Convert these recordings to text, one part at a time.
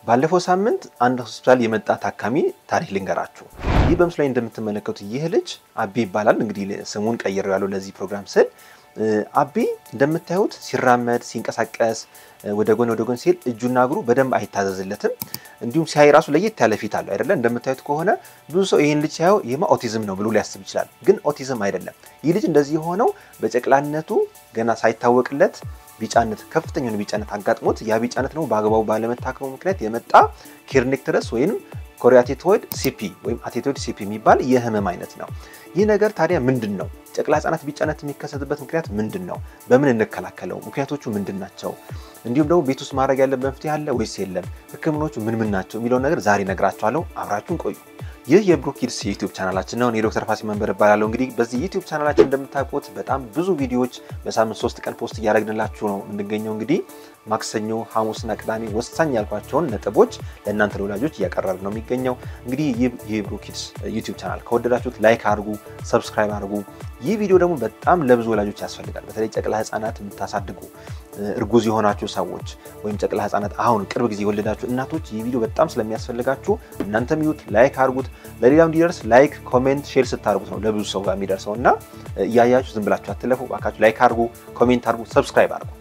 ባለፈው ሳምንት አንድ ሆስፒታል የመጣ ታካሚ ታሪክ ልንገራችሁ። ይህ በምስሉ ላይ እንደምትመለከቱት ይህ ልጅ አቢ ይባላል። እንግዲህ ስሙን ቀይሬው ያለው ለዚህ ፕሮግራም ስል አቢ እንደምታዩት ሲራመድ ሲንቀሳቀስ ወደ ጎን ወደ ጎን ሲል እጁና እግሩ በደንብ አይታዘዝለትም። እንዲሁም ሲያይ ራሱ ለየት ያለ ፊት አለው አይደለ? እንደምታዩት ከሆነ ብዙ ሰው ይህን ልጅ ሲያየው ይህማ ኦቲዝም ነው ብሎ ሊያስብ ይችላል። ግን ኦቲዝም አይደለም። ይህ ልጅ እንደዚህ የሆነው በጨቅላነቱ ገና ሳይታወቅለት ቢጫነት ከፍተኛውን ቢጫነት አጋጥሞት ያ ቢጫነት ደግሞ በአግባቡ ባለመታከሙ ምክንያት የመጣ ኬርኔክተረስ ወይም ኮሪያቴቶይድ ሲፒ ወይም አቴቶይድ ሲፒ የሚባል የህመም አይነት ነው። ይህ ነገር ታዲያ ምንድን ነው? ጨቅላ ህጻናት ቢጫነት የሚከሰትበት ምክንያት ምንድን ነው? በምን እንከላከለው? ምክንያቶቹ ምንድን ናቸው? እንዲሁም ደግሞ ቤት ውስጥ ማድረግ ያለበት መፍትሄ አለ ወይስ የለም? ህክምናዎቹ ምን ምን ናቸው የሚለውን ነገር ዛሬ ነግራችኋለሁ። አብራችሁን ቆዩ። ይህ የብሩክ ኪድስ የዩቲዩብ ቻናላችን ነው። እኔ ዶክተር ፋሲል መንበር እባላለሁ። እንግዲህ በዚህ ዩቲዩብ ቻናላችን እንደምታውቁት በጣም ብዙ ቪዲዮዎች በሳምንት ሶስት ቀን ፖስት እያደረግንላችሁ ነው የምንገኘው። እንግዲህ ማክሰኞ፣ ሐሙስና ቅዳሜ ወሳኝ ያልኳቸውን ነጥቦች ለእናንተ ለወላጆች እያቀረብ ነው የሚገኘው። እንግዲህ ይህ የብሩክ ኪድስ ዩቲዩብ ቻናል ከወደዳችሁት ላይክ አድርጉ፣ ሰብስክራይብ አድርጉ። ይህ ቪዲዮ ደግሞ በጣም ለብዙ ወላጆች ያስፈልጋል። በተለይ ጨቅላ ህጻናት የምታሳድጉ እርጉዝ የሆናችሁ ሰዎች ወይም ጨቅላ ህጻናት አሁን ቅርብ ጊዜ የወለዳችሁ እናቶች ይህ ቪዲዮ በጣም ስለሚያስፈልጋችሁ እናንተም ይዩት፣ ላይክ አድርጉት። ለሌላው እንዲደርስ ላይክ፣ ኮሜንት፣ ሼር ስታደርጉት ነው ለብዙ ሰው ጋር የሚደርሰው እና እያያችሁ ዝም ብላችሁ አትለፉ። እባካችሁ ላይክ አድርጉ፣ ኮሜንት አድርጉ፣ ሰብስክራይብ አድርጉ።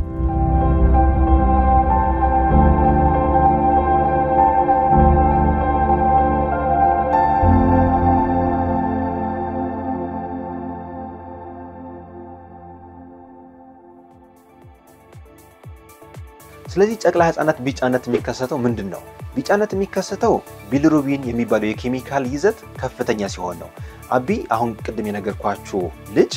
ስለዚህ ጨቅላ ህጻናት ቢጫነት የሚከሰተው ምንድን ነው? ቢጫነት የሚከሰተው ቢሊሩቢን የሚባለው የኬሚካል ይዘት ከፍተኛ ሲሆን ነው። አቢ አሁን ቅድም የነገርኳችሁ ልጅ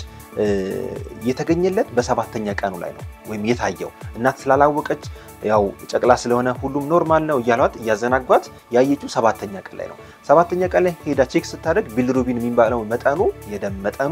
የተገኘለት በሰባተኛ ቀኑ ላይ ነው ወይም የታየው። እናት ስላላወቀች ያው ጨቅላ ስለሆነ ሁሉም ኖርማል ነው እያሏት እያዘናጓት ያየችው ሰባተኛ ቀን ላይ ነው። ሰባተኛ ቀን ላይ ሄዳ ቼክ ስታደርግ ቢሊሩቢን የሚባለው መጠኑ የደም መጠኑ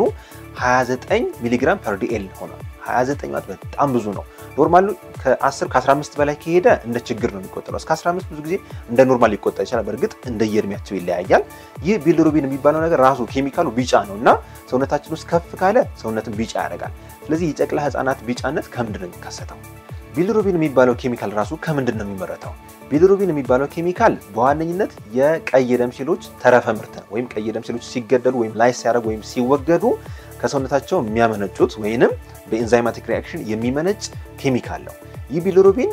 29 ሚሊግራም ፐር ዲኤል ሆኗል። 29 ማለት በጣም ብዙ ነው። ኖርማሉ ከ10 ከ15 በላይ ከሄደ እንደ ችግር ነው የሚቆጠረው። እስከ 15 ብዙ ጊዜ እንደ ኖርማል ሊቆጠር ይችላል። በእርግጥ እንደየእድሜያቸው ይለያያል። ይህ ቢሊሩቢን የሚባለው ነገር ራሱ ኬሚካሉ ቢጫ ነው እና ሰውነታችን ውስጥ ከፍ ካለ ሰውነትን ቢጫ ያደርጋል። ስለዚህ የጨቅላ ህጻናት ቢጫነት ከምንድን ነው የሚከሰተው? ቢሊሩቢን የሚባለው ኬሚካል ራሱ ከምንድን ነው የሚመረተው? ቢሊሩቢን የሚባለው ኬሚካል በዋነኝነት የቀይ ደም ሴሎች ተረፈ ምርት ነው። ወይም ቀይ ደም ሴሎች ሲገደሉ ወይም ላይ ሲያደርጉ ወይም ሲወገዱ ከሰውነታቸው የሚያመነጩት ወይንም በኤንዛይማቲክ ሪያክሽን የሚመነጭ ኬሚካል ነው። ይህ ቢሊሩቢን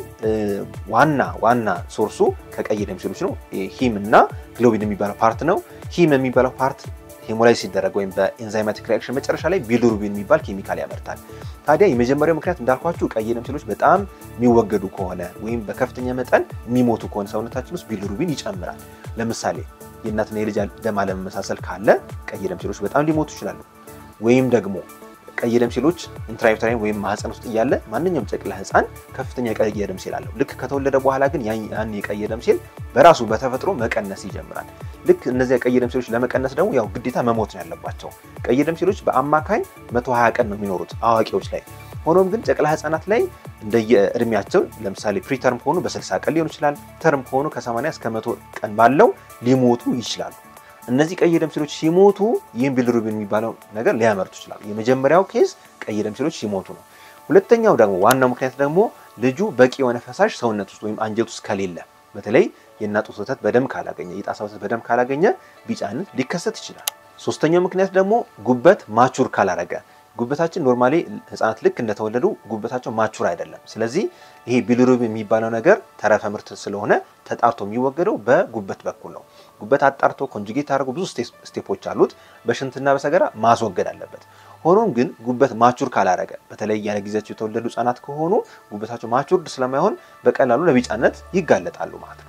ዋና ዋና ሶርሱ ከቀይ ደም ሴሎች ነው። ሂም እና ግሎቢን የሚባለው ፓርት ነው። ሂም የሚባለው ፓርት ሄሞላይዝ ሲደረግ ወይም በኤንዛይማቲክ ሪያክሽን መጨረሻ ላይ ቢሊሩቢን የሚባል ኬሚካል ያመርታል። ታዲያ የመጀመሪያው ምክንያት እንዳልኳችሁ ቀይ ደም ሴሎች በጣም የሚወገዱ ከሆነ ወይም በከፍተኛ መጠን የሚሞቱ ከሆነ ሰውነታችን ውስጥ ቢሊሩቢን ይጨምራል። ለምሳሌ የእናትና የልጅ ደም አለመመሳሰል ካለ ቀይ ደም ሴሎች በጣም ሊሞቱ ይችላሉ። ወይም ደግሞ ቀይ ደም ሴሎች ኢንትራዩተራይን ወይም ማህፀን ውስጥ እያለ ማንኛውም ጨቅላ ህፃን ከፍተኛ የቀይ ደም ሴል አለው። ልክ ከተወለደ በኋላ ግን ያን የቀይ ደም ሴል በራሱ በተፈጥሮ መቀነስ ይጀምራል። ልክ እነዚያ ቀይ ደም ሴሎች ለመቀነስ ደግሞ ያው ግዴታ መሞት ነው ያለባቸው። ቀይ ደም ሴሎች በአማካኝ 120 ቀን ነው የሚኖሩት አዋቂዎች ላይ። ሆኖም ግን ጨቅላ ህፃናት ላይ እንደየእድሜያቸው ለምሳሌ ፕሪተርም ከሆኑ በ60 ቀን ሊሆን ይችላል። ተርም ከሆኑ ከ80 እስከ 100 ቀን ባለው ሊሞቱ ይችላሉ። እነዚህ ቀይ ደም ሴሎች ሲሞቱ ይህን ቢሊሩቢን የሚባለው ነገር ሊያመርቱ ይችላሉ። የመጀመሪያው ኬዝ ቀይ ደም ሴሎች ሲሞቱ ነው። ሁለተኛው ደግሞ ዋናው ምክንያት ደግሞ ልጁ በቂ የሆነ ፈሳሽ ሰውነት ውስጥ ወይም አንጀት ውስጥ ከሌለ፣ በተለይ የእናት ጡት ወተት በደንብ ካላገኘ፣ የጣሳ ወተት በደንብ ካላገኘ ቢጫነት ሊከሰት ይችላል። ሶስተኛው ምክንያት ደግሞ ጉበት ማቹር ካላረገ ጉበታችን ኖርማሊ ህፃናት ልክ እንደተወለዱ ጉበታቸው ማቹር አይደለም። ስለዚህ ይሄ ቢሊሩቢን የሚባለው ነገር ተረፈ ምርት ስለሆነ ተጣርቶ የሚወገደው በጉበት በኩል ነው። ጉበት አጣርቶ ኮንጁጌት አድርጎ ብዙ ስቴፖች አሉት። በሽንትና በሰገራ ማስወገድ አለበት። ሆኖም ግን ጉበት ማቹር ካላረገ በተለይ ያለ ጊዜያቸው የተወለዱ ህጻናት ከሆኑ ጉበታቸው ማቹርድ ስለማይሆን በቀላሉ ለቢጫነት ይጋለጣሉ ማለት ነው።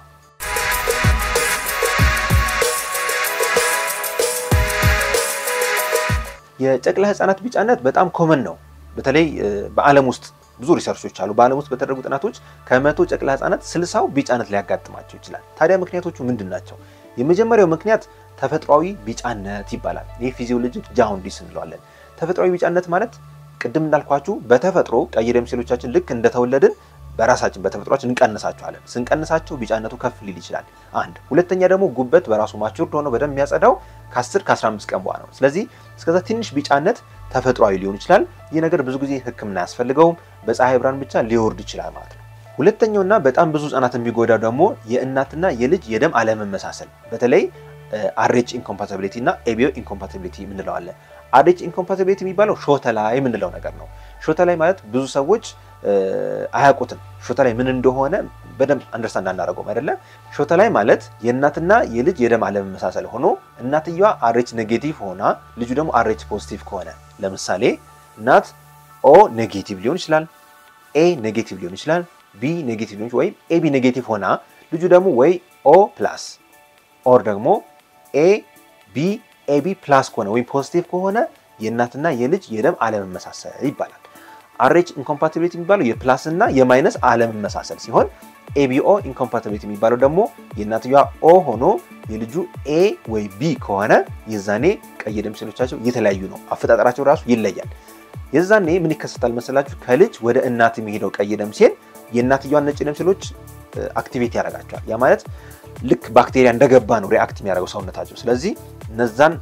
የጨቅላ ህጻናት ቢጫነት በጣም ኮመን ነው። በተለይ በዓለም ውስጥ ብዙ ሪሰርቾች አሉ። በዓለም ውስጥ በተደረጉ ጥናቶች ከመቶ ጨቅላ ህጻናት ስልሳው ቢጫነት ሊያጋጥማቸው ይችላል። ታዲያ ምክንያቶቹ ምንድን ናቸው? የመጀመሪያው ምክንያት ተፈጥሯዊ ቢጫነት ይባላል። ይህ ፊዚዮሎጂክ ጃውንዲስ እንለዋለን። ተፈጥሯዊ ቢጫነት ማለት ቅድም እንዳልኳችሁ በተፈጥሮ ቀይ ደም ሴሎቻችን ልክ እንደተወለድን በራሳችን በተፈጥሯችን እንቀንሳቸዋለን። ስንቀንሳቸው ቢጫነቱ ከፍ ሊል ይችላል። አንድ ሁለተኛ ደግሞ ጉበት በራሱ ማቹርድ ሆኖ በደንብ የሚያጸዳው ከ10 ከ15 ቀን በኋላ ነው። ስለዚህ እስከዛ ትንሽ ቢጫነት ተፈጥሯዊ ሊሆን ይችላል። ይህ ነገር ብዙ ጊዜ ሕክምና አያስፈልገውም። በፀሐይ ብርሃን ብቻ ሊወርድ ይችላል ማለት ነው። ሁለተኛውና በጣም ብዙ ህጻናት የሚጎዳው ደግሞ የእናትና የልጅ የደም አለመመሳሰል በተለይ አሬች ኢንኮምፓቲቢሊቲ እና ኤቢዮ ኢንኮምፓቲቢሊቲ የምንለው አለ። አሬች ኢንኮምፓቲቢሊቲ የሚባለው ሾተ ላይ የምንለው ነገር ነው። ሾተ ላይ ማለት ብዙ ሰዎች አያውቁትም። ሾተ ላይ ምን እንደሆነ በደንብ አንደርስታንድ አናደርገውም አይደለ? ሾተ ላይ ማለት የእናትና የልጅ የደም አለመመሳሰል ሆኖ እናትየዋ አሬች ኔጌቲቭ ሆና ልጁ ደግሞ አሬች ፖዚቲቭ ከሆነ ለምሳሌ እናት ኦ ኔጌቲቭ ሊሆን ይችላል፣ ኤ ኔጌቲቭ ሊሆን ይችላል፣ ቢ ኔጌቲቭ ሊሆን ወይ ኤቢ ኔጌቲቭ ሆና ልጁ ደግሞ ወይ ኦ ፕላስ ኦር ደግሞ ኤ ቢ ኤቢ ፕላስ ከሆነ ወይም ፖዚቲቭ ከሆነ የእናትና የልጅ የደም አለመመሳሰል ይባላል። አሬች ኢንኮምፓቲቢሊቲ የሚባለው የፕላስ እና የማይነስ አለመመሳሰል ሲሆን ኤቢኦ ኢንኮምፓቲቢሊቲ የሚባለው ደግሞ የእናትየዋ ኦ ሆኖ የልጁ ኤ ወይ ቢ ከሆነ የዛኔ ቀይ ደም ሴሎቻቸው የተለያዩ ነው። አፈጣጠራቸው ራሱ ይለያል። የዛኔ ምን ይከሰታል መሰላችሁ? ከልጅ ወደ እናት የሚሄደው ቀይ ደም ሴል የእናትየዋን ነጭ ደም ሴሎች አክቲቬት ያደርጋቸዋል። ያ ማለት ልክ ባክቴሪያ እንደገባ ነው ሪአክት የሚያደርገው ሰውነታቸው። ስለዚህ እነዛን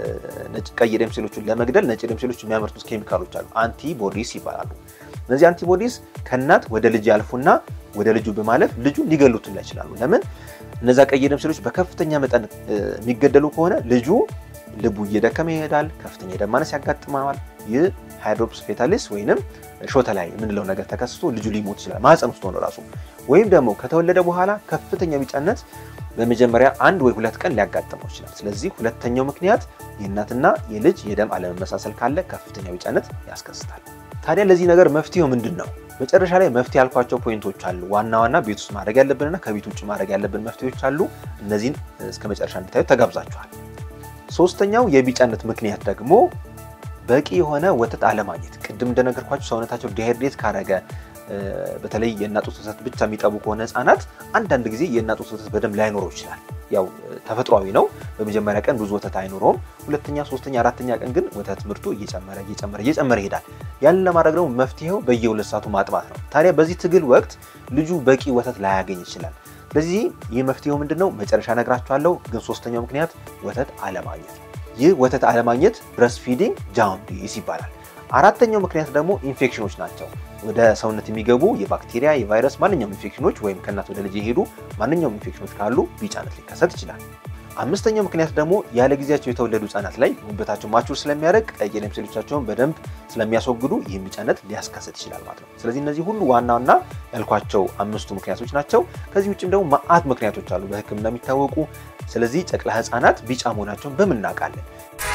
ቀይ ደም ሴሎችን ለመግደል ነጭ ደም ሴሎች የሚያመርቱት ኬሚካሎች አሉ፣ አንቲቦዲስ ይባላሉ። እነዚህ አንቲቦዲስ ከእናት ወደ ልጅ ያልፉና ወደ ልጁ በማለፍ ልጁን ሊገሉትላ ይችላሉ። ለምን? እነዛ ቀይ ደም ሴሎች በከፍተኛ መጠን የሚገደሉ ከሆነ ልጁ ልቡ እየደከመ ይሄዳል፣ ከፍተኛ የደም ማነስ ያጋጥመዋል። ይህ ሃይድሮፕስ ፌታሊስ ወይንም ሾተ ላይ የምንለው ነገር ተከስቶ ልጁ ሊሞት ይችላል፣ ማህፀን ውስጥ ሆኖ ራሱ። ወይም ደግሞ ከተወለደ በኋላ ከፍተኛ ቢጫነት በመጀመሪያ አንድ ወይ ሁለት ቀን ሊያጋጥመው ይችላል። ስለዚህ ሁለተኛው ምክንያት የእናትና የልጅ የደም አለመመሳሰል ካለ ከፍተኛ ቢጫነት ያስከስታል። ታዲያ ለዚህ ነገር መፍትሄው ምንድን ነው? መጨረሻ ላይ መፍትሄ ያልኳቸው ፖይንቶች አሉ። ዋና ዋና ቤት ውስጥ ማድረግ ያለብንና ከቤት ውጭ ማድረግ ያለብን መፍትሄዎች አሉ። እነዚህን እስከ መጨረሻ እንድታዩ ተጋብዛችኋል። ሶስተኛው የቢጫነት ምክንያት ደግሞ በቂ የሆነ ወተት አለማግኘት። ቅድም እንደነገርኳቸው ሰውነታቸው ዲሃይድሬት ካረገ በተለይ የእናት ጡት ወተት ብቻ የሚጠቡ ከሆነ ህጻናት አንዳንድ ጊዜ የእናት ጡት ወተት በደንብ ላይኖረው ይችላል። ያው ተፈጥሯዊ ነው። በመጀመሪያ ቀን ብዙ ወተት አይኖረውም። ሁለተኛ፣ ሶስተኛ፣ አራተኛ ቀን ግን ወተት ምርቱ እየጨመረ እየጨመረ እየጨመረ ይሄዳል። ያንን ለማድረግ ደግሞ መፍትሄው በየሁለት ሰዓቱ ማጥባት ነው። ታዲያ በዚህ ትግል ወቅት ልጁ በቂ ወተት ላያገኝ ይችላል። ስለዚህ ይህ መፍትሄው ምንድን ነው? መጨረሻ ነግራችኋለሁ። ግን ሶስተኛው ምክንያት ወተት አለማግኘት ነው። ይህ ወተት አለማግኘት ብረስት ፊዲንግ ጃውንዲስ ይባላል። አራተኛው ምክንያት ደግሞ ኢንፌክሽኖች ናቸው። ወደ ሰውነት የሚገቡ የባክቴሪያ፣ የቫይረስ ማንኛውም ኢንፌክሽኖች ወይም ከእናት ወደ ልጅ የሄዱ ማንኛውም ኢንፌክሽኖች ካሉ ቢጫነት ሊከሰት ይችላል። አምስተኛው ምክንያት ደግሞ ያለ ጊዜያቸው የተወለዱ ህጻናት ላይ ጉበታቸው ማቹር ስለሚያደርግ ቀይ ደም ሴሎቻቸውን በደንብ ስለሚያስወግዱ ይህም ቢጫነት ሊያስከሰት ይችላል ማለት ነው። ስለዚህ እነዚህ ሁሉ ዋና ዋና ያልኳቸው አምስቱ ምክንያቶች ናቸው። ከዚህ ውጭም ደግሞ መዓት ምክንያቶች አሉ በሕክምና የሚታወቁ። ስለዚህ ጨቅላ ህጻናት ቢጫ መሆናቸውን በምን እናውቃለን?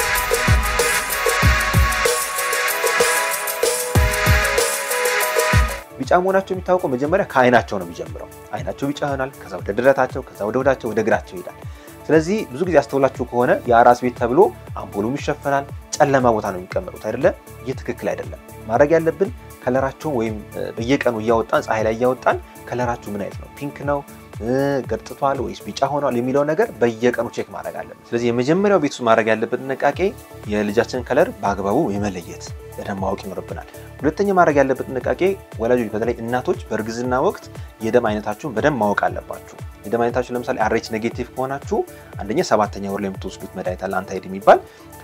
ቢጫ መሆናቸው የሚታወቀው መጀመሪያ ከአይናቸው ነው የሚጀምረው። አይናቸው ቢጫ ይሆናል። ከዛ ወደ ደረታቸው፣ ከዛ ወደ ወዳቸው፣ ወደ እግራቸው ይሄዳል። ስለዚህ ብዙ ጊዜ አስተውላችሁ ከሆነ የአራስ ቤት ተብሎ አምፖሉም ይሸፈናል፣ ጨለማ ቦታ ነው የሚቀመጡት አይደለ? ይህ ትክክል አይደለም። ማድረግ ያለብን ከለራቸውን ወይም በየቀኑ እያወጣን ፀሐይ ላይ እያወጣን ከለራችሁ ምን አይነት ነው ፒንክ ነው ገርጥቷል ወይስ ቢጫ ሆኗል የሚለው ነገር በየቀኑ ቼክ ማድረግ አለብን። ስለዚህ የመጀመሪያው ቤት ውስጥ ማድረግ ያለብን ጥንቃቄ የልጃችንን ከለር በአግባቡ የመለየት በደንብ ማወቅ ይኖርብናል። ሁለተኛ ማድረግ ያለብን ጥንቃቄ ወላጆች፣ በተለይ እናቶች በእርግዝና ወቅት የደም አይነታችሁን በደንብ ማወቅ አለባችሁ። የደም አይነታችሁ ለምሳሌ አሬች ኔጌቲቭ ከሆናችሁ አንደኛ ሰባተኛ ወር ላይ የምትወስዱት መድኃኒት አለ አንታይድ የሚባል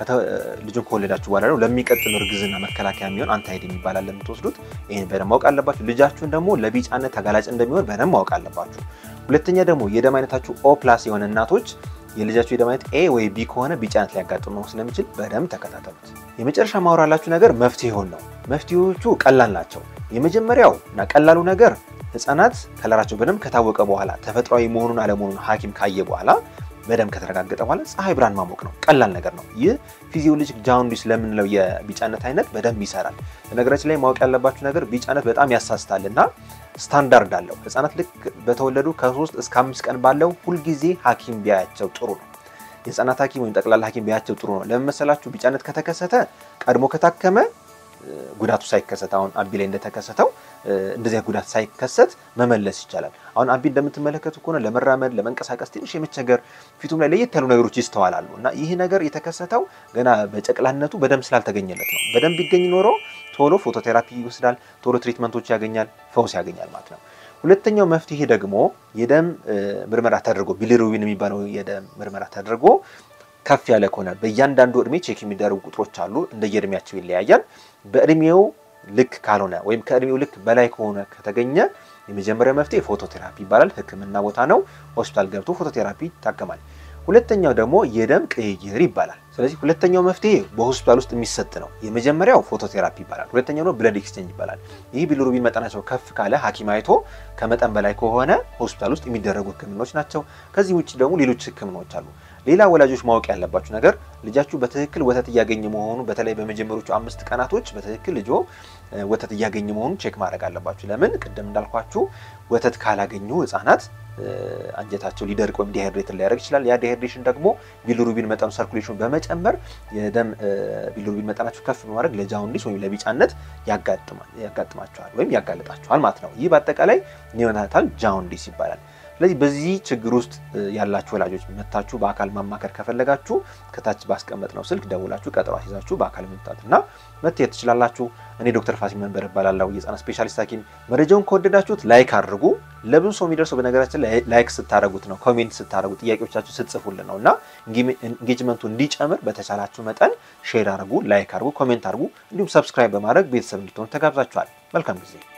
ልጁን ከወለዳችሁ በኋላ ነው ለሚቀጥል እርግዝና መከላከያ የሚሆን አንታይድ የሚባል አለ የምትወስዱት። ይህን በደንብ ማወቅ አለባችሁ። ልጃችሁን ደግሞ ለቢጫነት ተጋላጭ እንደሚሆን በደንብ ማወቅ አለባችሁ። ሁለተኛ ደግሞ የደም አይነታችሁ ኦ ፕላስ የሆነ እናቶች የልጃችሁ የደም አይነት ኤ ወይ ቢ ከሆነ ቢጫነት ሊያጋጥም ነው ስለሚችል በደንብ ተከታተሉት። የመጨረሻ ማውራላችሁ ነገር መፍትሄውን ነው። መፍትሄዎቹ ቀላል ናቸው። የመጀመሪያው እና ቀላሉ ነገር ህጻናት ከለራቸው በደንብ ከታወቀ በኋላ ተፈጥሯዊ መሆኑን አለመሆኑን ሐኪም ካየ በኋላ በደንብ ከተረጋገጠ በኋላ ፀሐይ ብርሃን ማሞቅ ነው። ቀላል ነገር ነው። ይህ ፊዚዮሎጂክ ጃውንዲስ ለምንለው የቢጫነት አይነት በደንብ ይሰራል። በነገራችን ላይ ማወቅ ያለባችሁ ነገር ቢጫነት በጣም ያሳስታል እና ስታንዳርድ አለው። ህጻናት ልክ በተወለዱ ከሶስት እስከ አምስት ቀን ባለው ሁልጊዜ ሐኪም ቢያያቸው ጥሩ ነው። የህጻናት ሐኪም ወይም ጠቅላላ ሐኪም ቢያያቸው ጥሩ ነው። ለምን መሰላችሁ? ቢጫነት ከተከሰተ ቀድሞ ከታከመ ጉዳቱ ሳይከሰት አሁን አቢ ላይ እንደተከሰተው እንደዚያ ጉዳት ሳይከሰት መመለስ ይቻላል። አሁን አቢ እንደምትመለከቱ ከሆነ ለመራመድ ለመንቀሳቀስ ትንሽ የመቸገር ፊቱም ላይ ለየት ያሉ ነገሮች ይስተዋላሉ እና ይህ ነገር የተከሰተው ገና በጨቅላነቱ በደንብ ስላልተገኘለት ነው። በደንብ ቢገኝ ኖሮ ቶሎ ፎቶቴራፒ ይወስዳል፣ ቶሎ ትሪትመንቶች ያገኛል፣ ፈውስ ያገኛል ማለት ነው። ሁለተኛው መፍትሄ ደግሞ የደም ምርመራ ተደርጎ ቢሊሩቢን የሚባለው የደም ምርመራ ተደርጎ ከፍ ያለ ከሆነ በእያንዳንዱ እድሜ ቼክ የሚደረጉ ቁጥሮች አሉ። እንደየእድሜያቸው ይለያያል። በእድሜው ልክ ካልሆነ ወይም ከእድሜው ልክ በላይ ከሆነ ከተገኘ የመጀመሪያው መፍትሄ ፎቶቴራፒ ይባላል። ሕክምና ቦታ ነው። ሆስፒታል ገብቶ ፎቶቴራፒ ይታከማል። ሁለተኛው ደግሞ የደም ቅይይር ይባላል። ስለዚህ ሁለተኛው መፍትሄ በሆስፒታል ውስጥ የሚሰጥ ነው። የመጀመሪያው ፎቶቴራፒ ይባላል። ሁለተኛው ነው ብለድ ኤክስቼንጅ ይባላል። ይህ ቢሊሩቢን መጠናቸው ከፍ ካለ ሐኪም አይቶ ከመጠን በላይ ከሆነ ሆስፒታል ውስጥ የሚደረጉ ህክምናዎች ናቸው። ከዚህ ውጭ ደግሞ ሌሎች ህክምናዎች አሉ። ሌላ ወላጆች ማወቅ ያለባችሁ ነገር ልጃችሁ በትክክል ወተት እያገኘ መሆኑ በተለይ በመጀመሪያዎቹ አምስት ቀናቶች በትክክል ልጆ ወተት እያገኘ መሆኑን ቼክ ማድረግ አለባችሁ። ለምን ቅድም እንዳልኳችሁ ወተት ካላገኙ ህጻናት አንጀታቸው ሊደርቅ ወይም ዲሃይድሬትን ሊያደርግ ይችላል። ያ ዲሃይድሬሽን ደግሞ ቢሊሩቢን መጠኑ ሰርኩሌሽኑ በመጨመር የደም ቢሊሩቢን መጠናቸው ከፍ በማድረግ ለጃውንዲስ ወይም ለቢጫነት ያጋጥማቸዋል ወይም ያጋልጣቸዋል ማለት ነው። ይህ በአጠቃላይ ኒዮናታል ጃውንዲስ ይባላል። ስለዚህ በዚህ ችግር ውስጥ ያላችሁ ወላጆች መታችሁ በአካል ማማከር ከፈለጋችሁ ከታች ባስቀመጥ ነው ስልክ ደውላችሁ ቀጠሮ አስይዛችሁ በአካል መምጣትና መታየት ትችላላችሁ። እኔ ዶክተር ፋሲል መንበር እባላለሁ የህፃናት ስፔሻሊስት ሐኪም። መረጃውን ከወደዳችሁት ላይክ አድርጉ። ለብዙ ሰው የሚደርሰው በነገራችን ላይ ላይክ ስታደረጉት ነው፣ ኮሜንት ስታደረጉ፣ ጥያቄዎቻችሁ ስትጽፉልን ነው እና ኢንጌጅመንቱ እንዲጨምር በተቻላችሁ መጠን ሼር አድርጉ፣ ላይክ አድርጉ፣ ኮሜንት አድርጉ፣ እንዲሁም ሰብስክራይብ በማድረግ ቤተሰብ እንድትሆኑ ተጋብዛችኋል። መልካም ጊዜ